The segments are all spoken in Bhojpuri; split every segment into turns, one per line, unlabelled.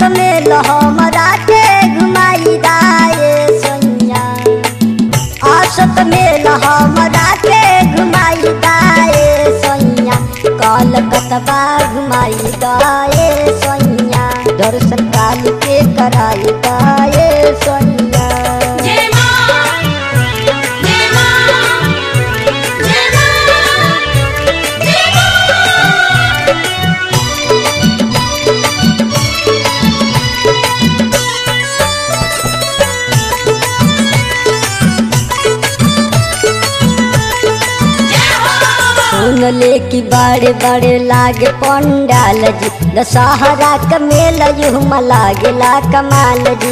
में हमरा के घुमाई दाए सैया आसत में हमरा के घुमाई दाए सैया कलकतबा घुमाई दाए सैया दर्शन काल के कराई दाए सैया
जय मां जय मां जय मां जय मां
सुन ले कि बड़े बड़े लागे पंडाल जी दशहरा का मेला युमा लागेला कमाल जी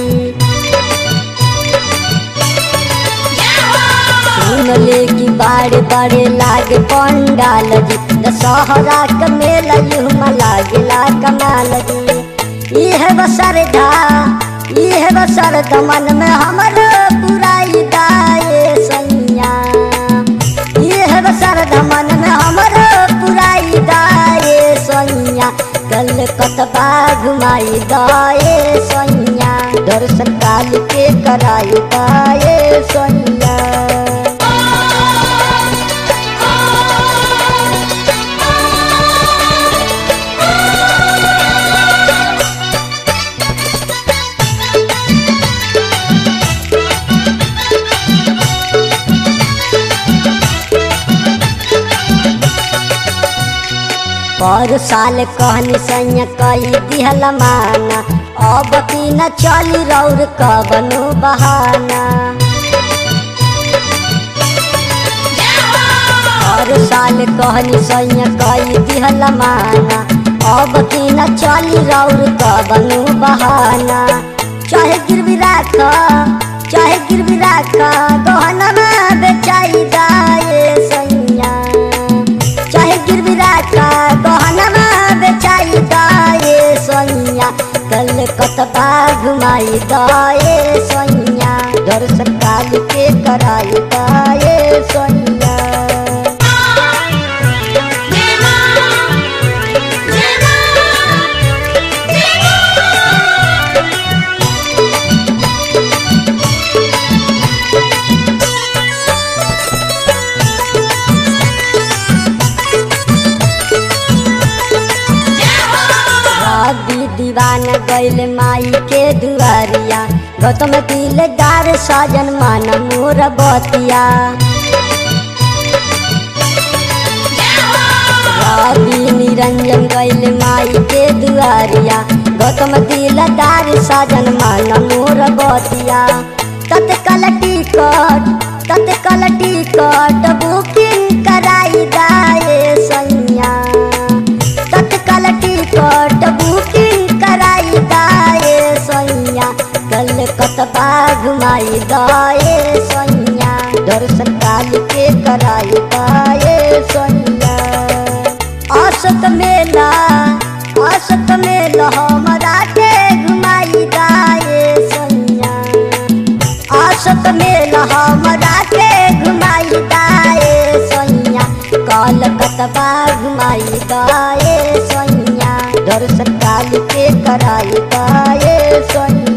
सुन ले कि बड़े बड़े लागे पंडाल जी दशहरा का मेला युमा लागेला कमाल जी यह बसरधा यह बसरधा मन में हमर पुराई दाए सैया यह बसरधा मन में हमर पुराई दाए सैया कल कतबा घुमाई दाए सैया दर्शन काल के कराई दाए सैया पर साल कहनी सैया कई दिहल माना अब की न चली रौर कबनो बहाना हर साल कहनी सैया कई दिहल माना अब की न चली रौर कबनो बहाना चाहे गिरवी राख चाहे गिरवी राख गहना में बेचाई दाए सैया चाहे गिरवी राखा गहना बेचाई दाए सैया कल कतबा घुमाई दाए सैया दर्शन काल के कराई दाए सैया
जय मां जय मां जय मां
रवि दीवाना गैल माई के दुआरिया गौतम दिलदार साजन मान मोर बतिया रवि निरंजन गैल माई के दुआरिया गौतम दिलदार साजन मान मोर बतिया तत्काल टिकट तत्काल टिकट बुकिंग कराई दाए सैया तत्काल टिकट बुकिंग कराई दाए सैया कल कतबा घुमाई दाए सैया दर्शन काल के कराई दाए सैया असत मेला असत मेला हमरा के घुमाई दाए सैया असत मेला हमरा के घुमाई दाए सैया कल कतबा घुमाई दाए सैया दर्शन काल के कराई दाए सैया